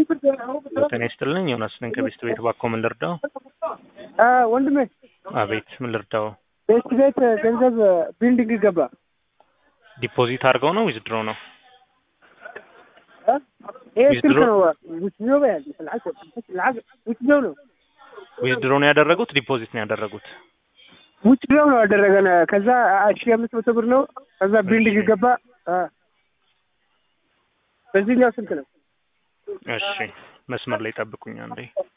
ጤና ይስጥልኝ ዮናስ ነኝ ከቤስት ቤት እባክዎ ምን ልርዳው? ወንድሜ አቤት ምን ልርዳው? ቤስት ቤት ገንዘብ ቢልዲንግ ገባ። ዲፖዚት አድርገው ነው ዊዝድሮ ነው? ይሄ ዊዝድሮ- ስልክ ነው ውስኛው በያዝ ውስኛው ነው ዊዝድሮ ነው ያደረጉት ዲፖዚት ነው ያደረጉት? ውስኛው ነው ያደረገን። ከዛ ሺ አምስት መቶ ብር ነው። ከዛ ቢልዲንግ ገባ። አ፣ በዚህኛው ስልክ ነው። እሺ መስመር ላይ ጠብቁኝ አንዴ።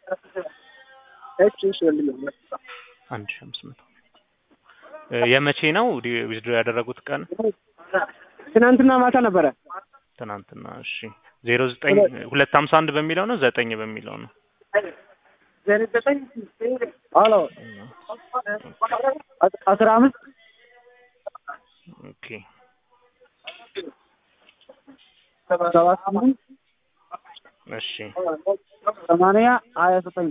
እሺ እሺ ወንድሜ አንድ ሺህ አምስት መቶ እ የመቼ ነው ዲ- ዊዝድሮ ያደረጉት ቀን? ትናንትና ማታ ነበረ። ትናንትና። እሺ ዜሮ ዘጠኝ ሁለት ሀምሳ አንድ በሚለው ነው ዘጠኝ በሚለው ነው? ሄሎ አስራ አምስት ኦኬ ሰባ ስምንት እሺ ሰማንያ ሀያ ዘጠኝ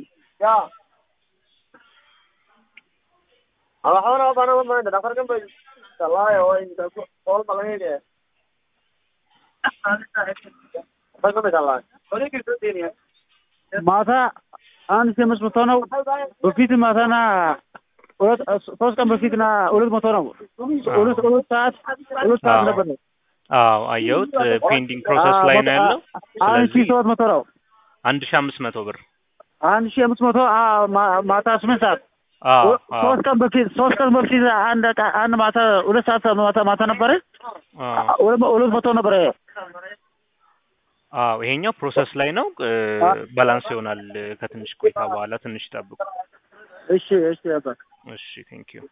ማታ አንድ ሺህ አምስት መቶ ነው። በፊት ማታና ሁለት ሶስት ቀን በፊትና ሁለት መቶ ነው። ሁለት ሁለት ሰዓት ሁለት ሰዓት አዎ። ነበር ነው። አዎ አየሁት። ፔንዲንግ ፕሮሰስ ላይ ነው ያለው። አንድ ሺህ ስለዚህ ሰባት መቶ ነው። አንድ ሺህ አምስት መቶ ብር አንድ ሺህ አምስት መቶ አ፣ ማ- ማታ ስምንት ሰዓት አዎ አዎ ሶስት ቀን በፊት ሶስት ቀን በፊት አንድ ቀ- አንድ ማታ ሁለት ሰዓት ማታ ማታ ነበረ አዎ ሁለት ሁለት መቶ ነበረ። አዎ ይሄኛው ፕሮሰስ ላይ ነው። እ፣ ባላንስ ይሆናል ከትንሽ ቆይታ በኋላ ትንሽ ጠብቁ። እሺ እሺ አባ እሺ ቴንክ ዩ